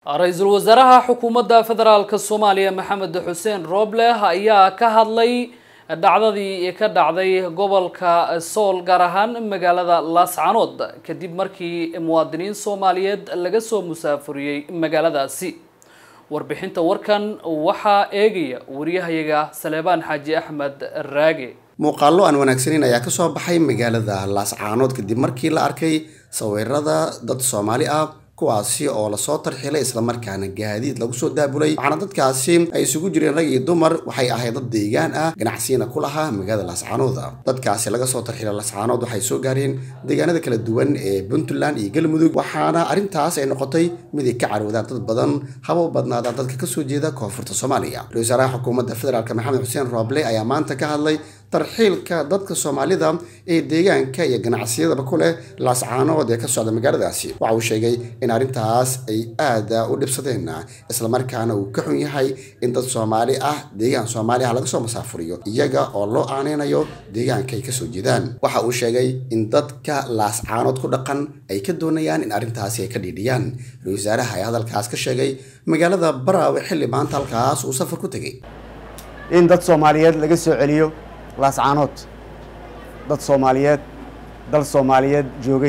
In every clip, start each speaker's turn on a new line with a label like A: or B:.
A: ra-iisul wasaaraha xukuumadda federaalka soomaaliya maxamed xuseen rooble ayaa ka hadlay dhacdadii ka dhacday gobolka sool gaar ahaan magaalada laascanood kadib markii muwaadiniin soomaaliyeed laga soo musaafuriyey magaaladaasi warbixinta warkan waxaa eegaya wariyahayaga saleebaan xaaji axmed raage
B: muuqaallo aan wanaagsaneyn ayaa kasoo baxay magaalada laascaanood kadib markii la arkay sawirada dad soomaali ah kuwaasi oo lasoo tarxilay islamarkaana gaadiid lagu soo daabulay waxaana dadkaasi ay isugu jireen rag iyo dumar waxay ahayd dad deegaan ah ganacsiyana ku lahaa magaalada laascaanood dadkaasi laga soo tarxilay laascaanood waxay soo gaareen deegaanada kala duwan ee puntland iyo galmudug waxaana arrintaas ay noqotay mid ay ka carwadaan dad badan haba u badnaadaan dadka kasoo jeeda koonfurta soomaaliya ra-isul wasaaraha xukuumadda federaalk maxamed xuseen rooble ayaa maanta ka hadlay tarxiilka dadka soomaalida ee deegaanka iyo ganacsiyadaba ku leh laascaanood ee ka socda magaaladaasi waxa uu sheegay in arrintaas ay aada u dhibsadeen islamarkaana uu ka xun yahay in dad soomaali ah deegaan soomaali ah laga soo masaafuriyo iyaga oo loo aaneynayo deegaanka ay kasoo jeedaan waxa uu sheegay in dadka laascaanood ku dhaqan ay ka doonayaan in arrintaasi ay ka dhiidhiyaan ra-isul wasaaraha ayaa hadalkaas ka sheegay magaalada baraawe xilli maanta halkaas uu safar ku tegay
C: in dad soomaaliyeed laga soo celiyo laascaanood dad soomaaliyeed dal soomaaliyeed joogay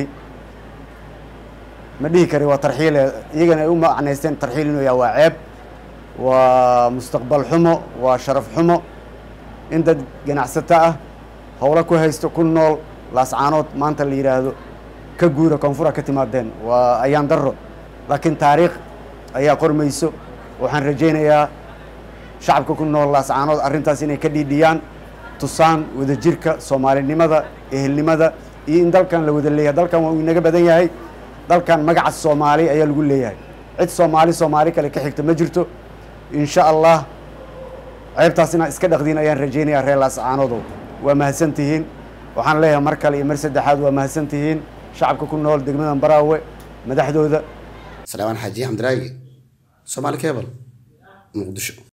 C: ma dhihi kari waa tarxiile iyagana ay u macnaysteen tarxiil inuu yaha waa ceeb waa mustaqbal xumo waa sharaf xumo in dad ganacsato ah howlo ku haysto ku nool laascaanood maanta la yidhaahdo ka guura koonfura ka timaadeen waa ayaan darro laakiin taariikh ayaa qormayso waxaan rajaynayaa shacabka ku nool laascaanood arrintaas inay ka dhiidhiyaan tusaan wadajirka soomaalinimada ehelnimada iyo in dalkan la wada leeyahay dalkan waa uu inaga badan yahay dalkan magaca soomaali ayaa lagu leeyahay cid soomaali soomaali kale ka xigta ma jirto insha allah ceebtaas inaad iska dhaqdiin ayaan rajaynayaa reer laascaanoodow waa mahadsan tihiin waxaan leeyahay mar kale iyo mar saddexaad waa mahadsan tihiin shacabka ku nool degmadan baraawe madaxdooda
B: salaamaan xaaji xamdiraagi soomaali cebal muqdisho